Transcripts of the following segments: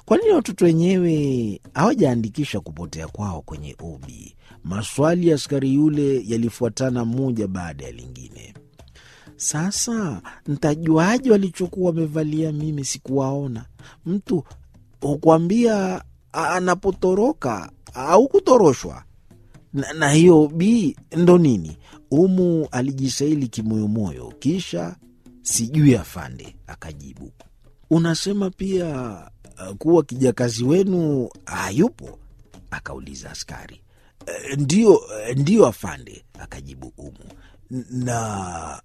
Kwa nini watoto wenyewe hawajaandikisha kupotea kwao kwenye obi? Maswali ya askari yule yalifuatana moja baada ya lingine. Sasa ntajuaje walichokuwa wamevalia? Mimi sikuwaona. Mtu hukwambia anapotoroka au kutoroshwa na, na hiyo bi ndo nini? Umu alijisaili kimoyomoyo, kisha sijui afande akajibu, unasema pia uh, kuwa kijakazi wenu hayupo? akauliza askari. "E, Ndiyo, ndiyo afande, akajibu Umu. "N- Na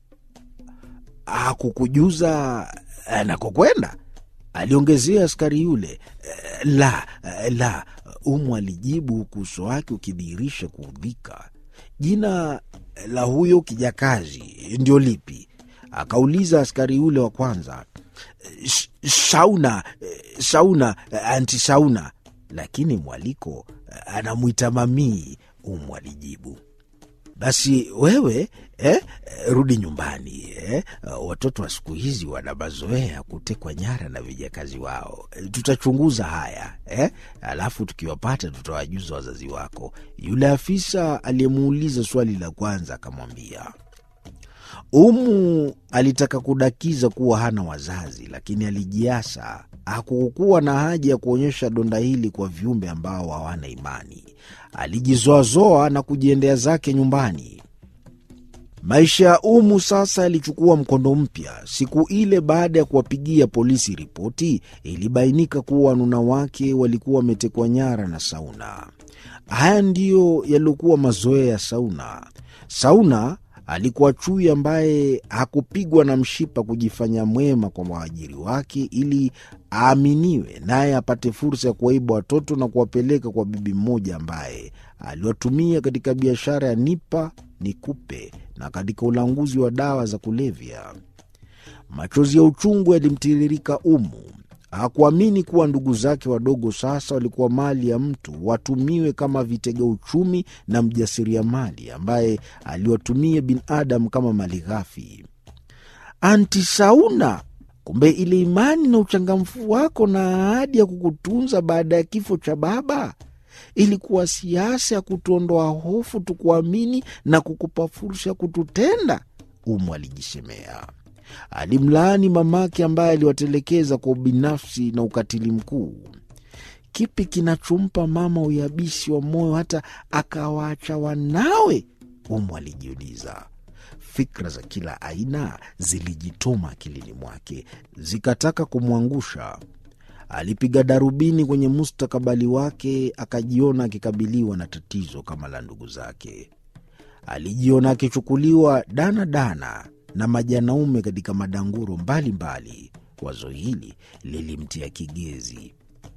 hakukujuza anakokwenda? aliongezea askari yule. "E, La, e, la, Umu alijibu huku uso wake ukidhihirisha kuudhika. Jina la huyo kijakazi ndio lipi? akauliza askari yule wa kwanza. "Sh- Shauna, eh, Shauna, eh, anti Shauna, lakini mwaliko eh, anamwita mamii. Umu alijibu. Basi wewe eh, eh, rudi nyumbani eh. Watoto wa siku hizi wana mazoea ya kutekwa nyara na vijakazi wao. Eh, Tutachunguza haya eh, alafu tukiwapata tutawajuza wazazi wako. Yule afisa aliyemuuliza swali la kwanza akamwambia. Umu alitaka kudakiza kuwa hana wazazi, lakini alijiasa. Hakukuwa na haja ya kuonyesha donda hili kwa viumbe ambao hawana imani. Alijizoazoa na kujiendea zake nyumbani. Maisha ya Umu sasa yalichukua mkondo mpya. Siku ile, baada ya kuwapigia polisi ripoti, ilibainika kuwa wanuna wake walikuwa wametekwa nyara na Sauna. Haya ndiyo yaliokuwa mazoea ya Sauna. Sauna alikuwa chui ambaye hakupigwa na mshipa kujifanya mwema kwa waajiri wake ili aaminiwe, naye apate fursa ya kuwaiba watoto na kuwapeleka kwa bibi mmoja ambaye aliwatumia katika biashara ya nipa nikupe na katika ulanguzi wa dawa za kulevya. Machozi ya uchungu yalimtiririka Umu. Hakuamini kuwa ndugu zake wadogo sasa walikuwa mali ya mtu, watumiwe kama vitega uchumi na mjasiriamali ambaye aliwatumia binadamu kama mali ghafi. Anti Sauna, kumbe ile imani na uchangamfu wako na ahadi ya kukutunza baada ya kifo cha baba ilikuwa siasa ya kutuondoa hofu, tukuamini na kukupa fursa ya kututenda. Umu alijisemea. Alimlaani mamake ambaye aliwatelekeza kwa ubinafsi na ukatili mkuu. Kipi kinachompa mama uyabisi wa moyo hata akawaacha wanawe? Umu alijiuliza. Fikra za kila aina zilijitoma akilini mwake, zikataka kumwangusha. Alipiga darubini kwenye mustakabali wake, akajiona akikabiliwa na tatizo kama la ndugu zake. Alijiona akichukuliwa dana dana na majanaume katika madanguro mbalimbali. Wazo hili lilimtia kigezi.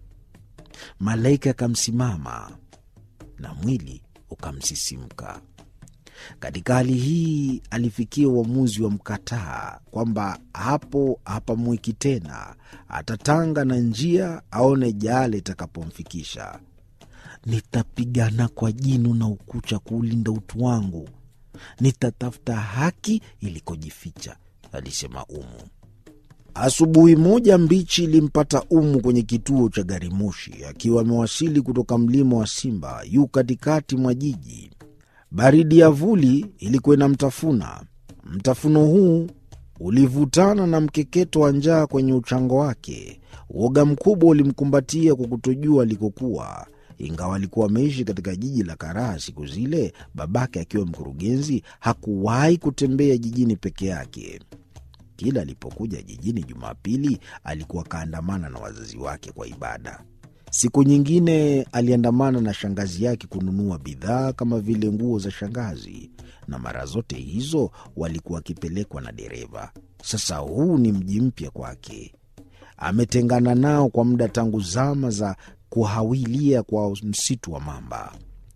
Malaika akamsimama na mwili ukamsisimka. Katika hali hii alifikia uamuzi wa mkataa kwamba hapo hapamwiki tena, atatanga na njia aone jale itakapomfikisha. Nitapigana kwa jino na ukucha kuulinda utu wangu, nitatafuta haki ilikojificha, alisema Umu. Asubuhi moja mbichi ilimpata Umu kwenye kituo cha gari moshi akiwa amewasili kutoka mlima wa Simba, yu katikati mwa jiji. Baridi ya vuli ilikuwa inamtafuna. Mtafuno huu ulivutana na mkeketo wa njaa kwenye uchango wake. Uoga mkubwa ulimkumbatia kwa kutojua alikokuwa. Ingawa alikuwa ameishi katika jiji la Karaha siku zile, babake akiwa mkurugenzi, hakuwahi kutembea jijini peke yake. Kila alipokuja jijini Jumapili alikuwa kaandamana na wazazi wake kwa ibada. Siku nyingine aliandamana na shangazi yake kununua bidhaa kama vile nguo za shangazi, na mara zote hizo walikuwa wakipelekwa na dereva. Sasa huu ni mji mpya kwake, ametengana nao kwa muda tangu zama za kuhawilia kwa msitu wa mamba.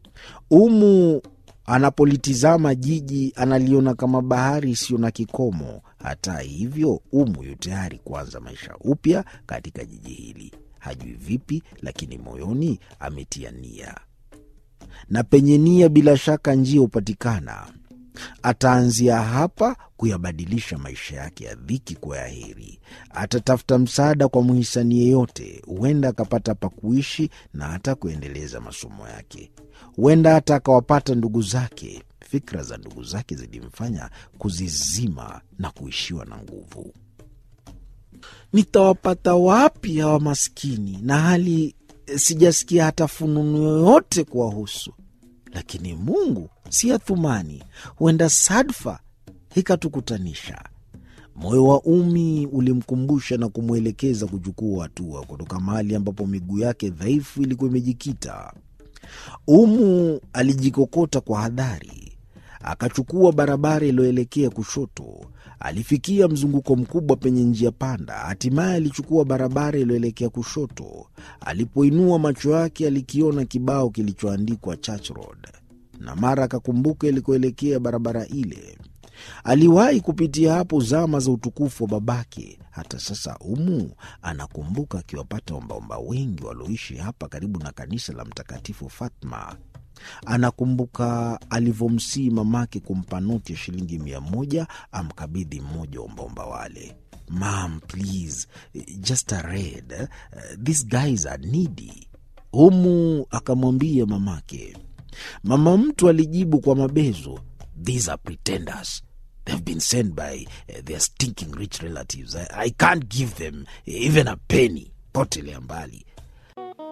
Umu anapolitizama jiji analiona kama bahari isiyo na kikomo. Hata hivyo, Umu yu tayari kuanza maisha upya katika jiji hili. Hajui vipi, lakini moyoni ametia nia, na penye nia bila shaka njia hupatikana. Ataanzia hapa kuyabadilisha maisha yake ya dhiki kuwa ya heri. Atatafuta msaada kwa mhisani yeyote, huenda akapata pa kuishi na hata kuendeleza masomo yake. Huenda hata akawapata ndugu zake. Fikra za ndugu zake zilimfanya kuzizima na kuishiwa na nguvu. Nitawapata wapi hawa maskini, na hali sijasikia hata fununu yoyote kuwahusu? Lakini Mungu si Athumani, huenda sadfa ikatukutanisha. Moyo wa Umi ulimkumbusha na kumwelekeza kuchukua hatua kutoka mahali ambapo miguu yake dhaifu ilikuwa imejikita. Umu alijikokota kwa hadhari, akachukua barabara iliyoelekea kushoto. Alifikia mzunguko mkubwa penye njia panda, hatimaye alichukua barabara iliyoelekea kushoto. Alipoinua macho yake, alikiona kibao kilichoandikwa Church Road, na mara akakumbuka ilikoelekea barabara ile. Aliwahi kupitia hapo zama za utukufu wa babake. Hata sasa Umu anakumbuka akiwapata ombaomba wengi walioishi hapa karibu na kanisa la Mtakatifu Fatma. Anakumbuka alivyomsii mamake kumpa noti ya shilingi mia moja amkabidhi mmoja wa ombaomba wale. Mam, please, just a red. Uh, these guys are needy. Umu akamwambia mamake. Mama mtu alijibu kwa mabezo, these are pretenders. They've been sent by uh, their stinking rich relatives. I, I can't give them even a penny. Potelea mbali.